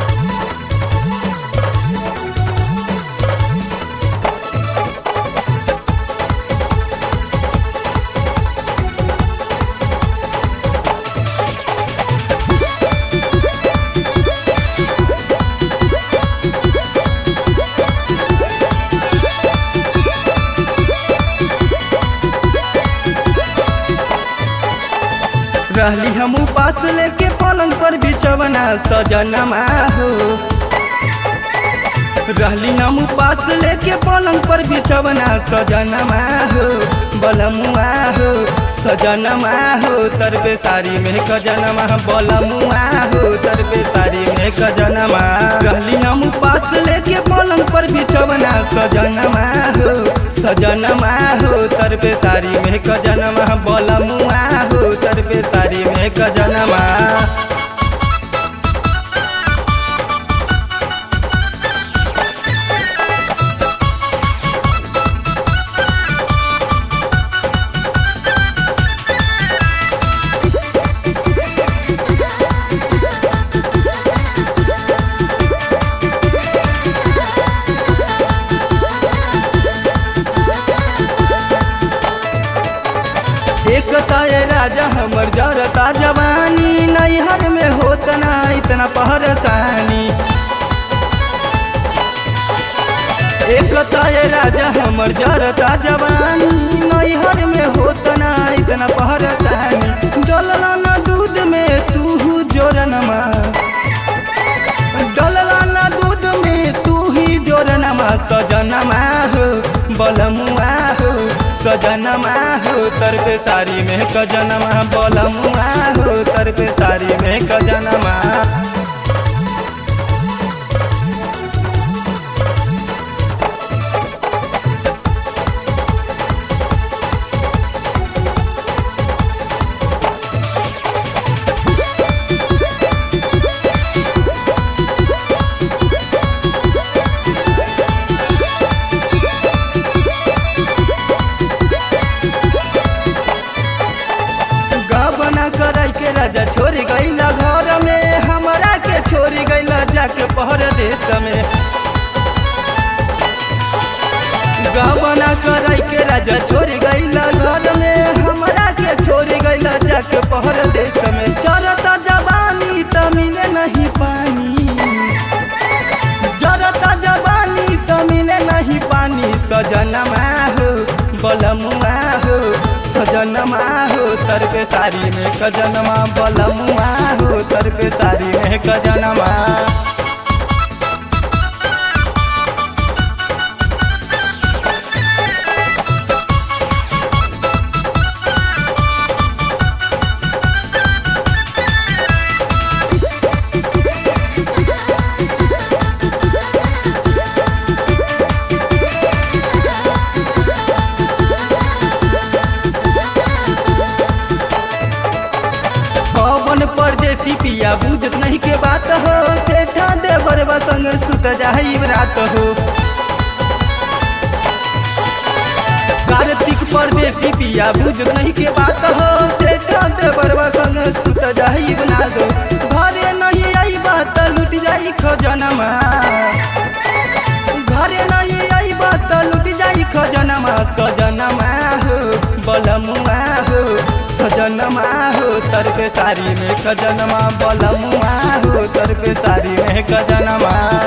रहली हम पास लेके पलंग पर बिचवना सजनमा हो रहली हम पास लेके पलंग पर बिचवना सजनमा हो बलमुआ हो सजनमा हो तरबे सारी में कजनमा बलमुआ हो तरबे सारी में कजनमा रहली हम पास लेके पलंग पर बिचवना सजनमा हो सजनमा हो तरबे सारी में कजनमा बलमुआ हो तरबे सारी में कजनमा एक ताए राजा हमर जरता जवानी नैहर में होत ना इतना पहरसानी एक ताए राजा हमर जरता जवानी नैहर में होत ना इतना पहरसानी डलला ना दूध में तू जोरनमा डलला ना दूध में तू ही जोरनमा सजनमा हो बलमुआ हो सजनमा हो तरबे सारी में कजनमा बलमुआ हो तरबे सारी में कजनमा गबना कराई के राजा छोड़ गईला घर में हमरा के छोड़ गईला जाके परदेश में गबना कराई के राजा छोड़ गईला घर में हमरा के छोड़ गईला जाके परदेश में चरता जवानी त मिले नहीं पानी जरता जवानी त मिले नहीं पानी सजनमा हो बलमुआ हो सजनमा हो तरबे सारी में कजनमा बलमुआ हो तरबे सारी में कजनमा पवन परदेसी पिया बुझत नहीं के बात हो सेठा देवर संग सुत जाई रात हो कार्तिक परदेसी पिया बुझत नहीं के बात हो सेठा देवर संग सुत जाई रात हो घरे नहीं आई बात लुट जाई खजनमा घरे नहीं आई बात लुट जाई खजनमा सजनमा हो बलमुआ हो सजनमा हो तरबे सारी में खजनमा बलमुआ हो तरबे सारी में खजनमा